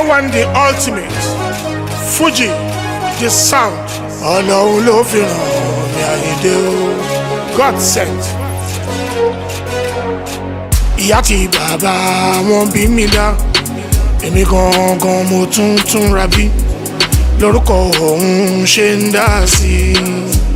one the ultimate Fuji the sound ọlọ́run ló fi ràn mí àyèdè o God sent. ìyá tí bàbá wọn bí mi dá èmi gangan mo tún tún ra bí lórúkọ òun ṣe ń dá sí i.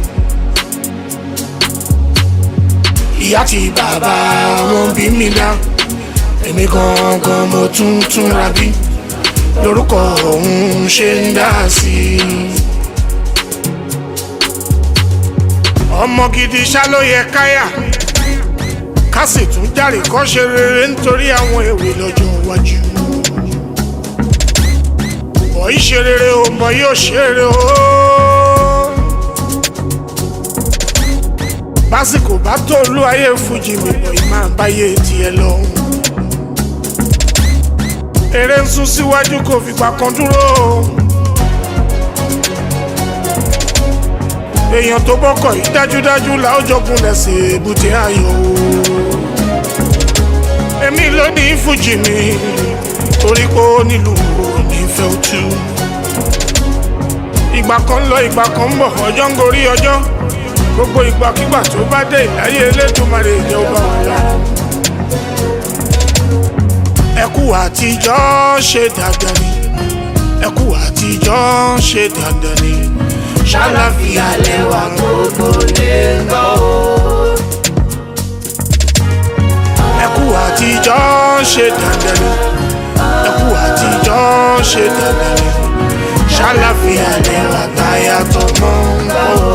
ìyá tí bàbá wọn bí mi dá èmi gangan mo tún tún ra bí lórúkọ òun ṣe ń dá sí i. ọmọ gidi ṣá ló yẹ káyà ká sì tún járe kọ́ ṣe rere nítorí àwọn èwe lọ́jọ́ iwájú. bọ̀ yìí ṣe rere o bọ̀ yóò ṣe rere o. básìkò bá tó olú ayé fújì mi bọ̀ yìí máa báyé tiẹ̀ lọ. eré ń sún síwájú kò fìgbà kan dúró o. èèyàn tó bọ́kọ̀ yìí dájúdájú la ó jọgun lẹ́sẹ̀ èbúté ayọ̀ o. èmi ló ní fújì mi torí pé ó nílùú onífẹ́ òtú. ìgbà kan ń lọ ìgbà kan ń bọ̀ ọjọ́ ń gorí ọjọ́ gbogbo ìgbàkigbà tó bá dé ìláyé elédùnmarè jẹ́ ó bá wà lára. ẹkú àtijọ́ ṣe dandan ni ẹkú àtijọ́ ṣe dandan ni ṣàlàfíà lẹwà gbogbo lè gbọ́ o. ẹkú àtijọ́ ṣe dandan ni ẹkú àtijọ́ ṣe dandan ni ṣàlàfíà lẹwà táyà tọmọ ń bọ̀ o.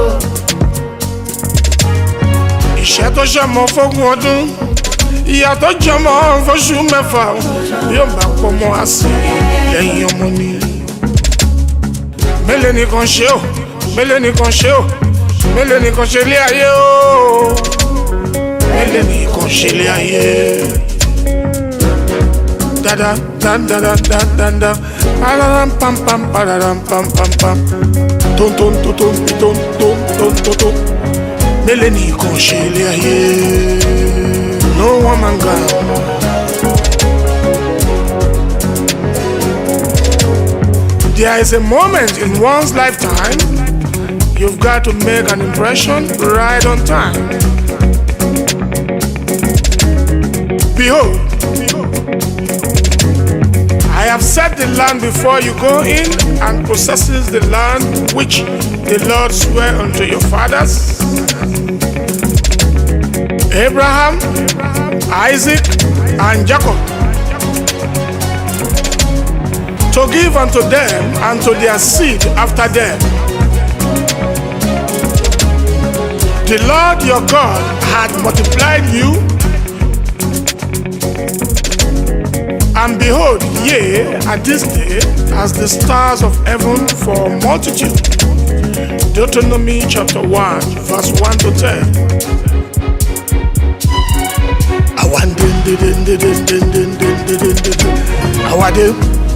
ìṣẹ́ tó ṣọmọ fógún ọdún ìyá tó jọmọ fóṣù mẹ́fà yóò bá pọ̀ mọ́ àsè lẹ́yìn ọmọ ni mélòó nìkan ṣe o mélòó nìkan ṣe o mélòó nìkan ṣe lé ayé o mélòó nìkan ṣe lé ayé. dada dada dada dada pararam pam pam pararam pam pam pam ton ton ton ton ton ton ton ton ton mélòó nìkan ṣe lé ayé. no one man gan. There is a moment in one's lifetime you've got to make an impression right on time. Behold, I have set the land before you go in and possesses the land which the Lord sware unto your fathers Abraham, Isaac, and Jacob to give unto them and to their seed after them. The Lord your God had multiplied you, and behold, ye at this day as the stars of heaven for multitude. Deuteronomy chapter 1, verse 1 to 10. Awan din din din din din din din din din din din. Awade.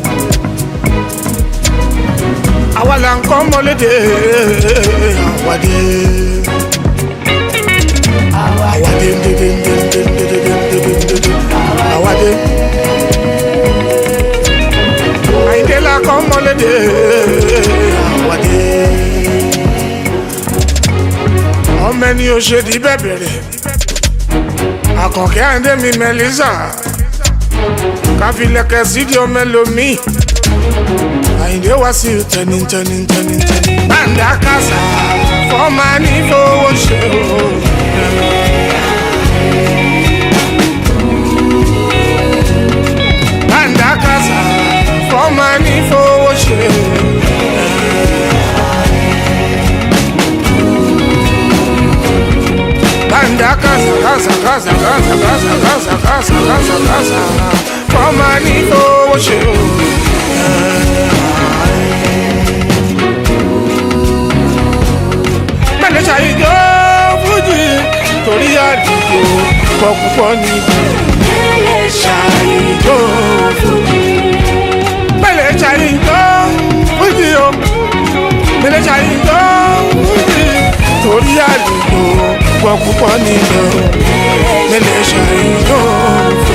Àwa là ń kọ́ mọ́lédè. Awade. Awade din din din din din din din din din din. Awade. Àyìndé là kọ́ mọ́lédè. Awade. Ọmọ ẹni ò ṣe di bẹ́ẹ̀ bẹ̀rẹ̀ àkànkẹ́ àndé mi mẹ́lísà káfílẹ̀kẹ́ sídìí ọmọ ẹlòmíì àyìndé wá sí tẹni tẹni tẹni tẹni. bàǹdà kásá fọ́ọ̀mà ní fowó ṣe o. bàǹdà kásá fọ́ọ̀mà ní fowó ṣe o. Banda casa, casa, casa, casa, casa, casa, casa, casa, casa. Fọ́ọ̀mà ní owó ṣe o. Mẹ́lẹ̀ ṣàyíjọ́ fújì torí àdìgbò pọ̀ púpọ̀ ní. Mẹ́lẹ̀ ṣàyíjọ́ fújì. Mẹ́lẹ̀ ṣàyíjọ́ fújì o. Mẹ́lẹ̀ ṣàyíjọ́ fújì torí àdìgbò pọ̀ púpọ̀ nínú mẹ́lẹ̀ ṣàyíjọ́